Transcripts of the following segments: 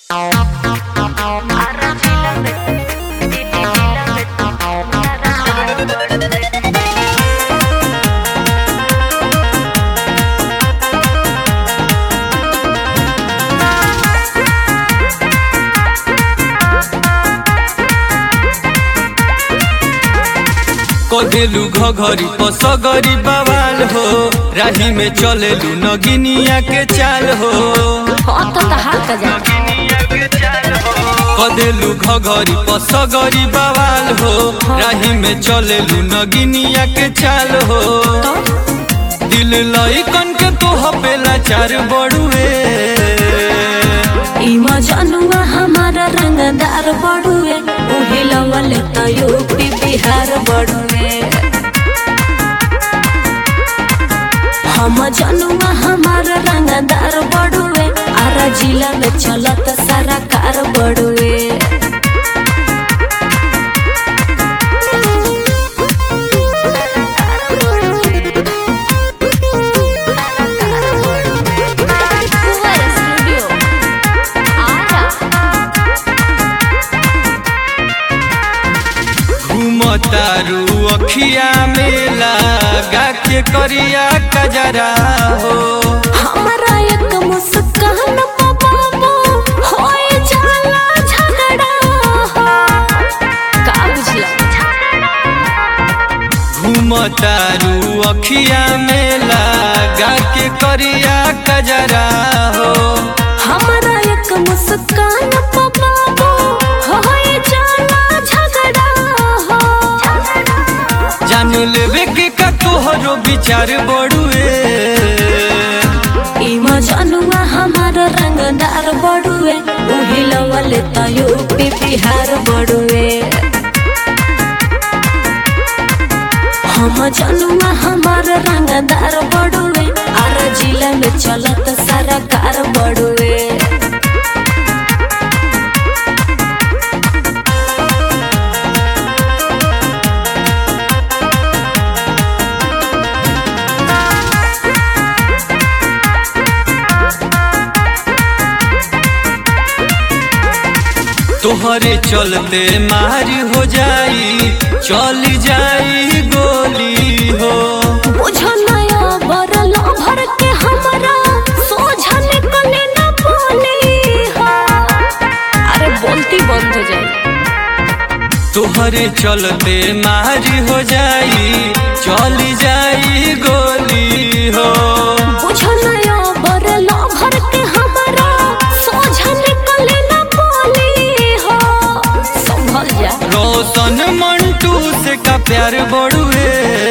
कदेलू घघरी पसगरी बवाल हो राही में चलेलू नगिनिया के चाल हो हाँ तो तहार का जा कदेलू घघरी पसगरी बवाल हो राही में चलेलू नगिनिया के चाल हो दिल लइकन के तो हपेला चार बड़ुए इमा जनुआ हमारा रंगदार बड़ुए उही लवल त यूपी बिहार बड़ुए हम जनुआ हमारा रंगदार बड़ुए आरा जिला में चलत सारा कार बड़ुए घूमतारू अखिया में लगा के करिया कजरा हो हमारा एक मुस्कान पे बाबू होए जाला झगड़ा हो। का बुझला घूमतारू अखिया में लगा के करिया कजरा हो हमारा एक मुस्कान पे बाबू होए जाला झगड़ा हो। जान लेवे के का तोहरो विचार बड़ुए इमा जनुआ हमारा रंगदार बड़ुए उही लवल त यूपी बिहार बड़ुए हम जनुआ हमारा रंगदार बड़ुए आर जिला में चलत सारा कार बड़ुए तोहरे चलते मारी हो जाई चली जाई गोली हो बुझो नया बरल भर के हमरा सोझा निकले न बोली हो अरे बोलती बंद हो जाए तोहरे चलते मारी हो जाई चली जाई गोली हो बुझो नया बरल भर के हमरा सोझा निकले न बोली हो संभल जा रोशन मंटू से का प्यार बड़ुए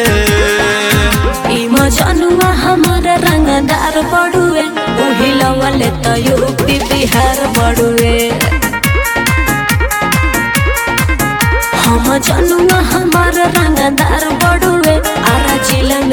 इमा जनुआ हमारा रंगदार बड़ुए उही लवल त यूपी बिहार बड़ुए हम जनुआ हमारा रंगदार बड़ुए आरा जिला